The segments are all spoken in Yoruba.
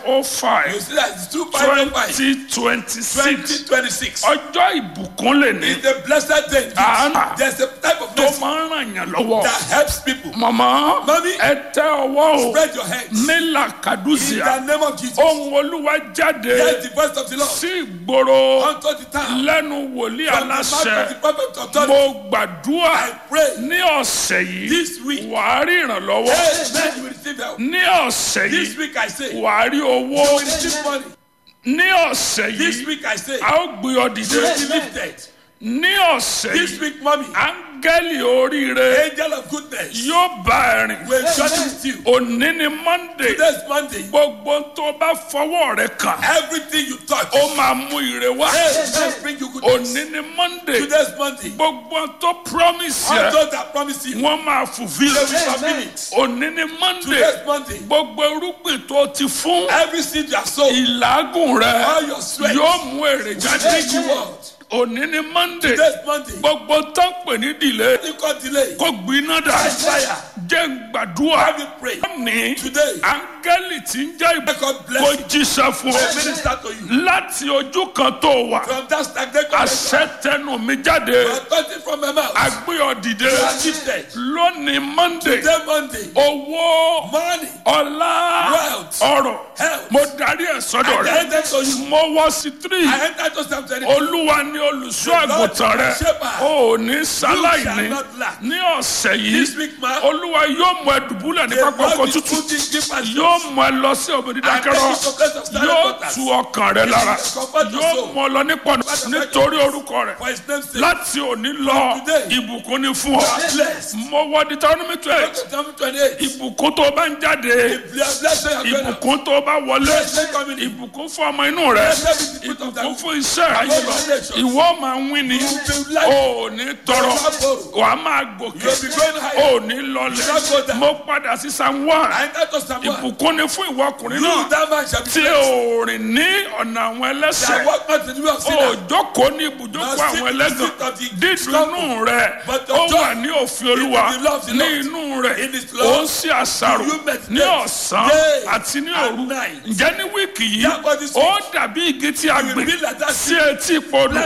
oh five You see that it's two five oh five. twenty twenty six 2026. ọjọ́ ìbùkún lè ní It's a blessed day. Ah. There's a type of tó mercy máa ń ràn yàn lọ́wọ́ that helps people. mọ̀mọ́ Mami. ẹ tẹ ọwọ́ o Spread your hands. nílà In kàdúsìá the name of Jesus. ohun olúwa jáde Hear the voice of the Lord. sí ìgboro Unto the town. lẹ́nu wòlíì From the mouth of the aláṣẹ prophet authority. mo gbàdúrà I pray. ní ọ̀sẹ̀ yìí This week. wàá rí ìrànlọ́wọ́ Amen. You will receive help. ní ọ̀sẹ̀ This yìí week I say. You wàá rí owó will receive money. ní ọ̀sẹ̀ This yìí week I say. a ó gbé ọ You dìde will be lifted. ní ọ̀sẹ̀ This yìí week, mommy. áńgẹ́lì oríire Angel of goodness. yóò bá ẹ rìn Will journey with you. òní ni monday Today's Monday. gbogbo tó bá fọwọ́ rẹ kàn Everything you touch. ó máa mú ire wá Amen. Bring you goodness. òní ni monday Today's Monday. gbogbo tó promise All yẹ those that promise you. wọ́n máa fulfil They will fulfill it. òní ni monday Today's Monday. gbogbo irúgbìn tó ti fún Every seed you have sown. ìlágùn rẹ All your sweat. yóò mú èrè Bring jáde you out. òní ni monday Today's Monday. gbogbo tó ń pè ní delay You got delay. kó gbiná dà Fire. jẹ́ ń gbàdúrà Have you prayed? ní Today. áńgẹ́lì tí ń jẹ́ ìbò God kó bless you. jíṣẹ́ fún May ọ minister to you. láti ojú kan tó wà From that stagnant àṣẹ tẹnu mi jáde Authority from my mouth. agbéyọ̀ dìde You are lifted. lónìí monday Today Monday. owó Money. ọlá Wealth. ọrọ̀ Health. mo darí ẹ̀ sọ́dọ̀ I rẹ̀ enter to you. mo wọ sí tírì I enter to Psalm 23. olúwa ni olùṣọ́ àgùntàn rẹ o ò ní sáláìní ní ọ̀sẹ̀ yìí This week, man. olúwa yóò mú ẹ dùbúlẹ̀ ní The pápá Lord ọkọ̀ will tútù put in deep and yóò mú ẹ lọ sí òbí dídákẹ́rọ́ yóò tu ọkàn rẹ lára yóò mú ọ lọ nípò nítorí orúkọ rẹ For his name's sake. láti òní lọ ìbùkún ni fún ọ mo wọ Deuteronomy twelve Psalm 28. ìbùkún tó bá ń jáde Blessed are you. ìbùkún tó bá wọlé ìbùkún fún ọmọ inú rẹ ìbùkún fún iṣẹ́ ayé lọ ìwọ máa ń wí ni o ò ní tọrọ wàá máa gòkè You'll be going higher. o ò ní lọlẹ̀ mo padà sí Psalm one I enter to Psalm 1. ìbùkún ni fún ìwọ ọkùnrin You, náà that man shall be tí blessed. o rìn ní ọ̀nà àwọn That ẹlẹ́sẹ̀ walk not in the way of o sinners. jókòó ní ibùjókòó àwọn ẹlẹ́gàn dídùnú rẹ ó wà ní òfin olúwa ní inú rẹ ó ń ṣe àṣàrò ní ọ̀sán àti ní òru ǹjẹ́ ní wíìkì yìí ó dàbí igi tí a gbìn sí etí podò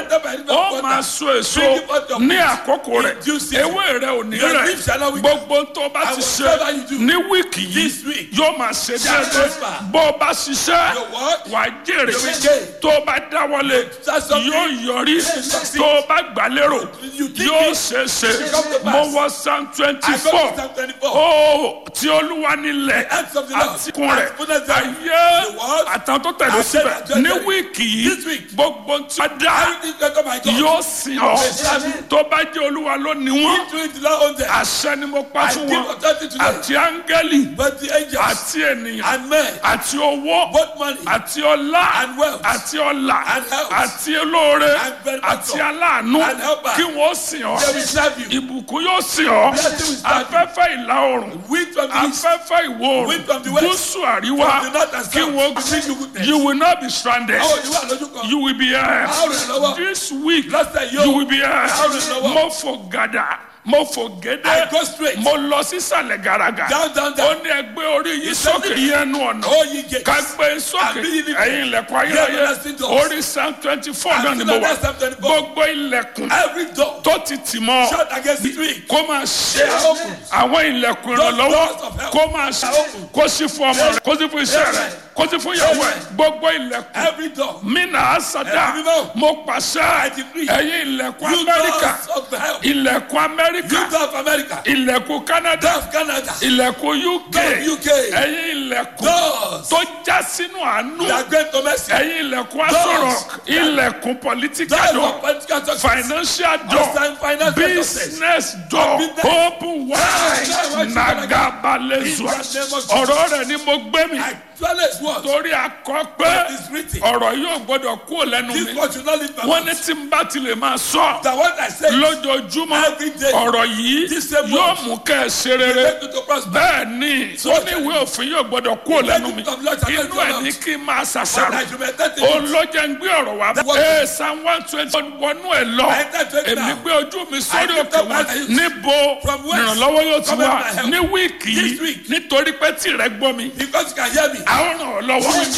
ó máa so èso ní àkókò rẹ̀ ewé rẹ̀ ò ní rẹ̀ gbogbo tó bá ti ṣe ní wíìkì yìí yóò máa ṣe déédéé bó o bá ṣiṣẹ́ wàá jèrè tó o bá dáwọ́lé yóò yọrí tó o bá gbà lérò yóò ṣe é ṣe mo wọ psalm twenty four ó tí olúwa nílẹ̀ àti kun rẹ̀ ayé àtàwọn tó tẹ̀lé síbẹ̀ ní wíìkì yìí gbogbo tí a dá yóò sìn ọ́ tó bá jẹ́ olúwa ló ní wọ́n àṣẹ ni mo pa fún wọn àti áńgẹ́lì But the angels àti ènìyàn and men, àti owó both money àti ọlá and wealth àti ọlà and health àti olóore and benefactor àti aláàánú and helper. kí wọ́n sìn ọ́ they will serve you. ìbùkún yóò sìn ọ́ Blessing will serve you. afẹ́fẹ́ ìlà oòrùn Wind from the east, afẹ́fẹ́ ìwọ̀ Wind oòrùn from the west, gúúsù àríwá from the north and kí south, wọ́n to bring you goodness. you will not be stranded Àwọn òní wà lójú kan. you will be here Àwọn òní lọ́wọ́. this week Lọ́sẹ̀ yóò. you will be here Àwọn òní lọ́wọ́. mo fò gàdà mo fò I gédé go straight. mo lọ sísàlẹ̀ gàràgà Down, down, ó down. ní ẹgbẹ́ orí yìí sókè yẹnu ọ̀nà Oh, ye gates. ká gbé sókè Àbí yìí ni- ẹ̀yin ilẹ̀kùn ayérayé Yeah, everlasting doors. orí psalm twenty four náà ni Àti mo wà lọ́dọ̀ Psalm 24. gbogbo ilẹ̀kùn Every door tó ti tì mọ́ shut against the weak. kó máa ṣe They are open. àwọn ilẹ̀kùn Those ìrànlọ́wọ́ doors of help kó máa ṣe are open. kó sí fún ọmọ rẹ kó sí fún iṣẹ́ rẹ Amen. kó sí fún ìyàwó ẹ Amen. gbogbo ilẹ̀kùn Every door. mina asada Ẹ̀mí mímọ́. mo pàṣẹ decree. ẹ̀yin ilẹ̀kùn You amẹ́ríkà doors of the help. ilẹ̀kùn amẹ́ríkà You door of America. ilẹ̀kùn canada Door of Canada. ilẹ̀kùn uk Door of UK. ẹ̀yin ilẹ̀kùn Doors tó já sínú àánú that great to mercy. ẹ̀yin ilẹ̀kùn asọ̀rọ̀ ilẹ̀kùn political Doors door of political success. financial door Outside financial success. business door Business. open wide Yeah, nagabalezua In the name of Jesus. ọ̀rọ̀ rẹ̀ ni mo gbé mi Actually, it's what? torí akọ pé What is written? ọ̀rọ̀ yóò gbọ́dọ̀ kúrò lẹ́nu This mi word should not leave my wọ́n ní mouth. tí n bá ti lè máa sọ That what I say lójoojúmọ́ Every day. ọ̀rọ̀ yìí This same yóò word. mú kẹ́ ẹ ṣe rere make you to prosper. bẹ́ẹ̀ ni ó ní ìwé òfin yóò gbọ́dọ̀ kúrò lẹ́nu mi Let it come, Lord, inú ẹ̀ ní kí n máa But ṣàṣàrò I should meditate in it. olójà ń gbé ọ̀rọ̀ wá What- ee psalm one twenty wọnú ẹ̀ lọ I enter twenty èmi now. gbé ojú mi sórí I lift òkè up my wọn eyes. níbo From whence ìrànlọ́wọ́ yóò ti cometh wá my help? ní wíìkì This yìí week. nítorí pé tìrẹ gbọ́ mi Because you can hear me. àwọn ràn ọ́ lọ́wọ́